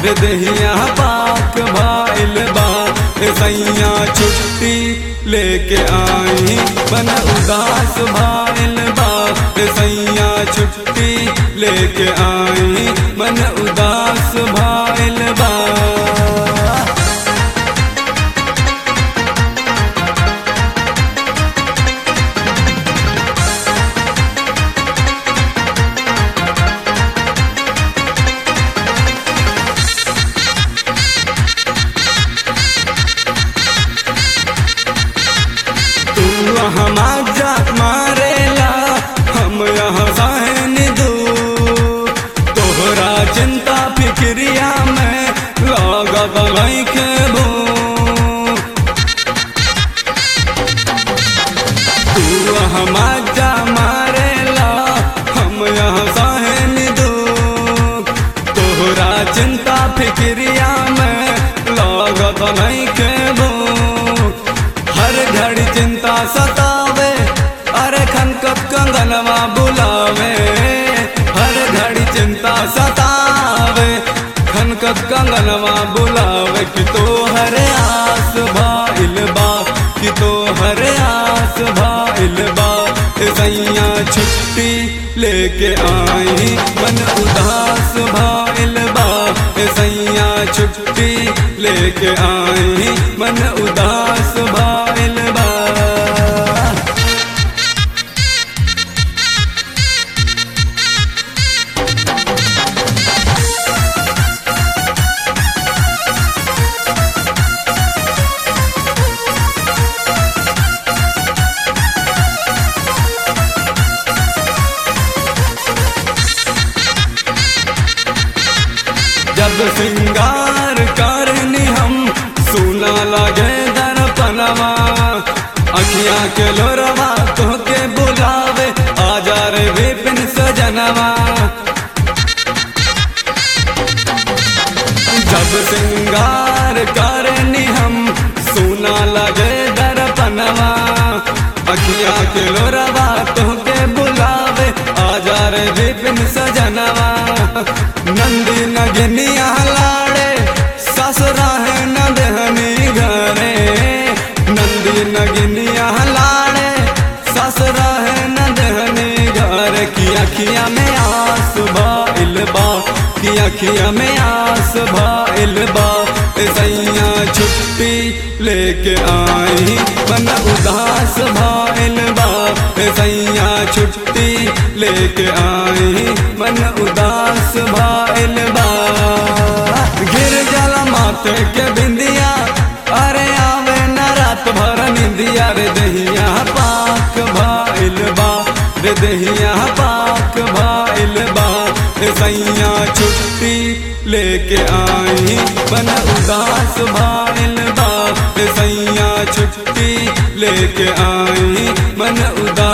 रे दहिया पाक भाइल बा रे सैया छुट्टी लेके आई मन उदास भाइल बा रे सैया छुट्टी लेके आई मन उदास भाइल बा तू यहाँ जा मारेला हम यहाँ सहन दू तोहरा चिंता फिक्रिया में लागत लैके भू तू यहाँ जा मारेला हम यहाँ सहन दू तोहरा चिंता फिक्रिया में लागत लैके भू हर घड़ी चिंता सतावे अरे खनकत कंगनवा बुलावे हर घड़ी चिंता सतावे खनकत कंगनवा बुलावे कि तो हर आस भाइल बा कि तो हर आस भाइल बा ए सैया छुट्टी लेके आई मन उदास भाइल बा ए सैया छुट्टी लेके आई मन उदास भाइल बा जब श्रृंगार करनी हम सुना लगे दर्पणवा अखिया के लोरवा तोहके बुलावे आजा रे विपिन सजनवा जब श्रृंगार करनी हम सुना लगे दर्पणवा अखिया के लोरवा तोहके बुलावे आजा रे विपिन सजनवा नंदी नगनिया लाड़े ससुरा है नदहनी घरे नंदी नगनिया लाड़े ससुरा है नदहनी घर की अखिया में आस भाइल बा की अखिया में आस भाइल बा ए सैया छुट्टी लेके आई मन उदास भाइल बा ए सैया छुट्टी लेके आई मन उदास भाइल बा गिर जला माथे के बिंदिया अरे आवे न रात भर निंदिया रे दहिया पाक भाइल बा रे दहिया पाक भाइल बा रे सैया छुट्टी लेके आई मन उदास भाइल बा रे सैया छुट्टी लेके आई मन उदास